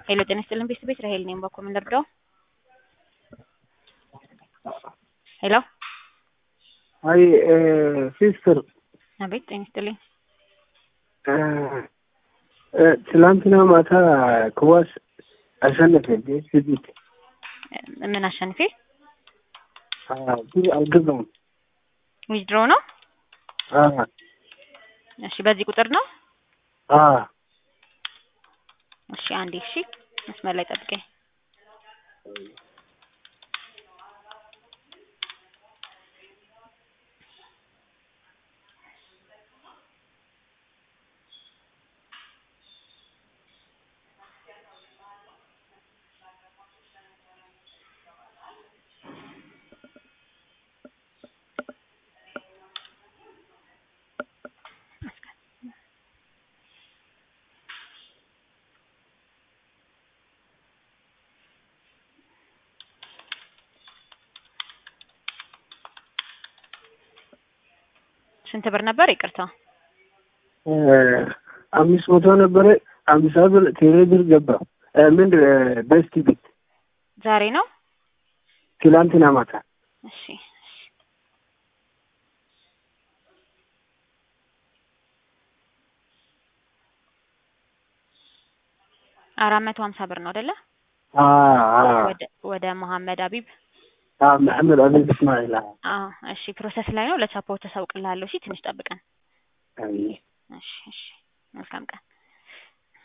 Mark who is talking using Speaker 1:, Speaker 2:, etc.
Speaker 1: ሄሎ ጤና ይስጥልን ቤት ቤት ራሄል ነኝ። ባኮ ምን ልርዳው? ሄሎ
Speaker 2: አይ ሲስተር
Speaker 1: አቤት ጤና ይስጥልኝ።
Speaker 2: ትላንትና ማታ ክዋስ አሸነፈ ስቢት
Speaker 1: ምን አሸንፌ
Speaker 2: ብር አልገዛውም።
Speaker 1: ዊዝድሮ ነው? እሺ በዚህ ቁጥር ነው? እሺ አንዴ እሺ መስመር ላይ ጠብቀኝ። ስንት ብር ነበር? ይቅርታ
Speaker 2: አምስት መቶ ነበረ። አምሳ ብር ቴሌ ብር ገባ። ምን በስቲ ቤት
Speaker 1: ዛሬ ነው?
Speaker 2: ትላንትና ማታ
Speaker 1: እሺ አራት መቶ ሀምሳ ብር ነው አይደለ? ወደ ወደ መሐመድ አቢብ
Speaker 2: መሐመድ አቢብ እስማኤል
Speaker 1: አዎ እሺ ፕሮሰስ ላይ ነው። ለቻፓው ተሳውቅልሃለሁ። እሺ ትንሽ ጠብቀን። እሺ እሺ መልካም ቀን